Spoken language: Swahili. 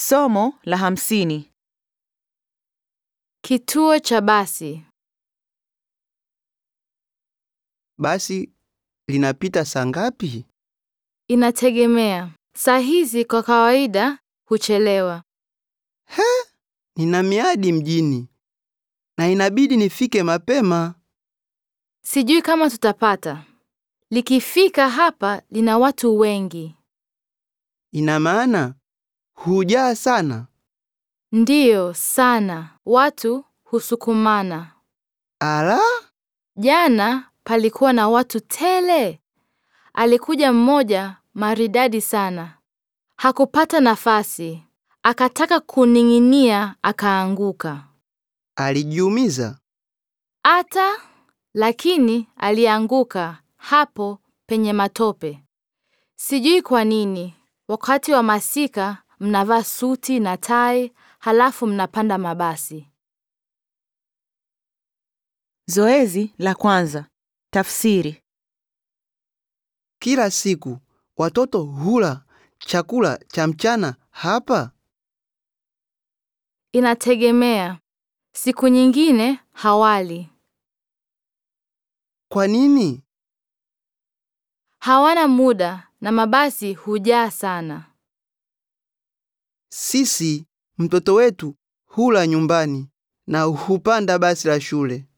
Somo la hamsini. Kituo cha basi. Basi linapita saa ngapi? Inategemea. Saa hizi kwa kawaida huchelewa. Nina miadi mjini na inabidi nifike mapema. Sijui kama tutapata. Likifika hapa lina watu wengi. Ina maana hujaa sana. Ndiyo, sana. Watu husukumana. Ala, Jana palikuwa na watu tele. Alikuja mmoja maridadi sana. Hakupata nafasi. Akataka kuning'inia akaanguka. alijiumiza. Ata lakini alianguka hapo penye matope. Sijui kwa nini. Wakati wa masika mnavaa suti na tai halafu mnapanda mabasi. Zoezi la kwanza. Tafsiri. Kila siku watoto hula chakula cha mchana hapa. Inategemea. Siku nyingine hawali. Kwa nini? Hawana muda na mabasi hujaa sana. Sisi mtoto wetu hula nyumbani na hupanda basi la shule.